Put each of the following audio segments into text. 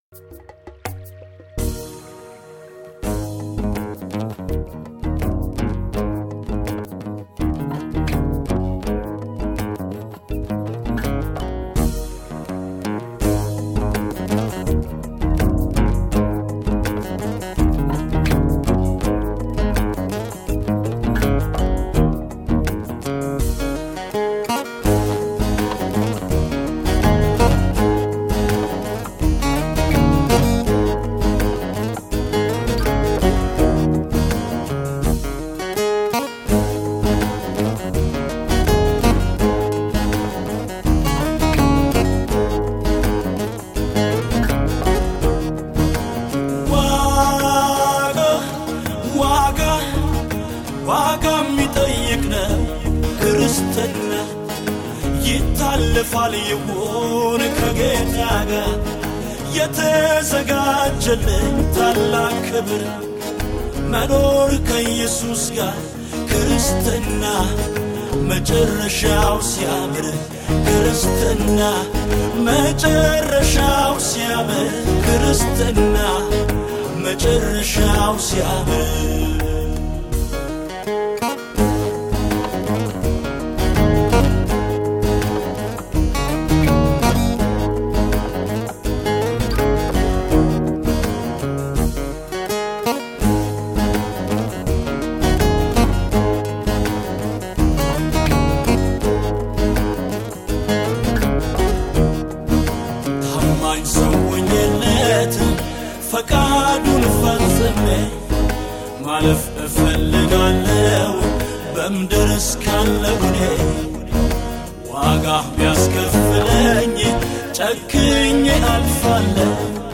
ዋጋ ዋጋ ዋጋ የሚጠይቅ ነው ክርስትና ይታልፋል ይሆን ከጌታ ጋር የተዘጋጀልኝ ታላቅ ክብር መኖር ከኢየሱስ ጋር ክርስትና መጨረሻው ሲያምር ክርስትና መጨረሻው ሲያምር ክርስትና መጨረሻው ሲያምር ታማኝ ሰው ሆኜለት ፈቃዱን ፈጽሜ ማለፍ እፈልጋለሁ በምድር እስካለሁ እኔ ዋጋ ቢያስከፍለኝ ጨክኜ አልፋለሁ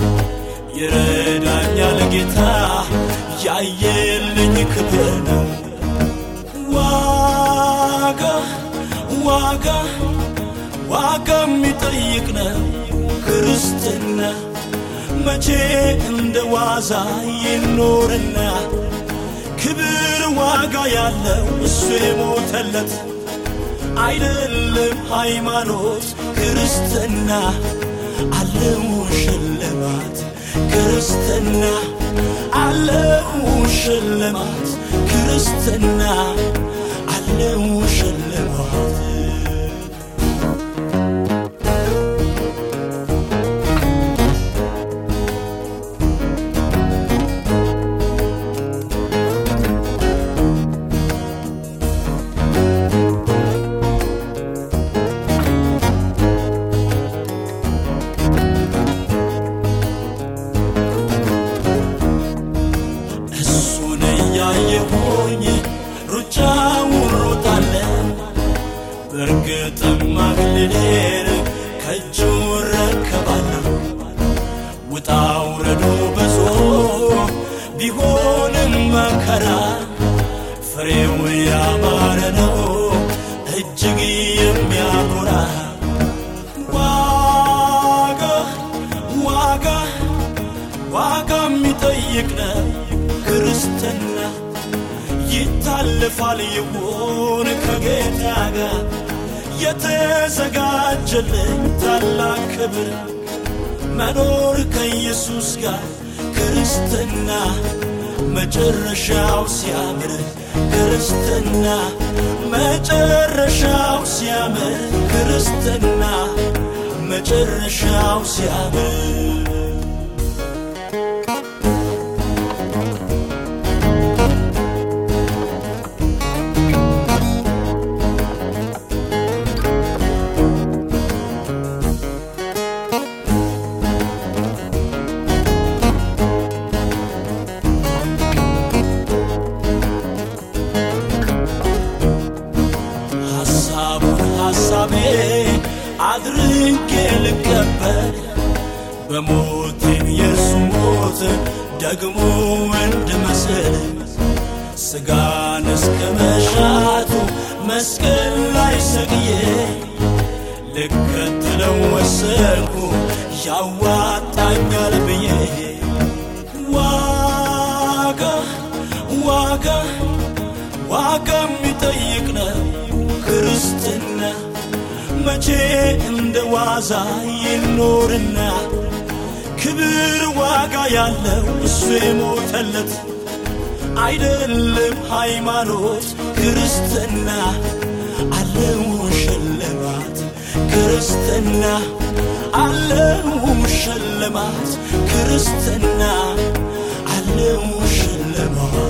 ይረዳኛል ጌታ ያየልኝ ክብር ነው ዋጋ ዋጋ ዋጋ የሚጠይቅ ነው ክርስትና መቼ እንደ ዋዛ ይኖርና ክብር ዋጋ ያለው እሱ የሞተለት አይደለም ሃይማኖት ክርስትና አለው ሽልማት ክርስትና አለው ሽልማት ክርስትና አለው ሽልማት እሱን እያየሁኝ ሩጫውን ሮጣለሁ በእርግጥም አክሊሌን ከእጁ እረከባለሁ ውጣ ውረዱ ብዙ ቢሆንም መከራ ፍሬው ያማረ ነው እጅግ የሚያኮራ ዋጋ ዋጋ ዋጋ የሚጠይቅ ነው ክርስትና ይታልፋል ይሆን ከጌታ ጋር የተዘጋጀልኝ ታላቅ ክብር መኖር ከኢየሱስ ጋር ክርስትና መጨረሻው ሲያምር ክርስትና መጨረሻው ሲያምር ክርስትና መጨረሻው ሲያምር ሐሳቡን ሐሳቤ አድርጌ ልቀበል በሞቴም የእርሱ ሞት ደግሞ እንድመስል ስጋን እስከ መሻቱ መስቀል ላይ ሰቅዬ ልከተለው ወሰንኩ ያዋጣኛል ብዬ ዋጋ ዋጋ ዋጋ የሚጠይቅ ነው ክርስትና መቼ እንደ ዋዛ ይኖርና ክብር ዋጋ ያለው እሱ የሞተለት አይደለም ሃይማኖት ክርስትና አለው ሽልማት ክርስትና አለው ሽልማት ክርስትና አለው ሽልማት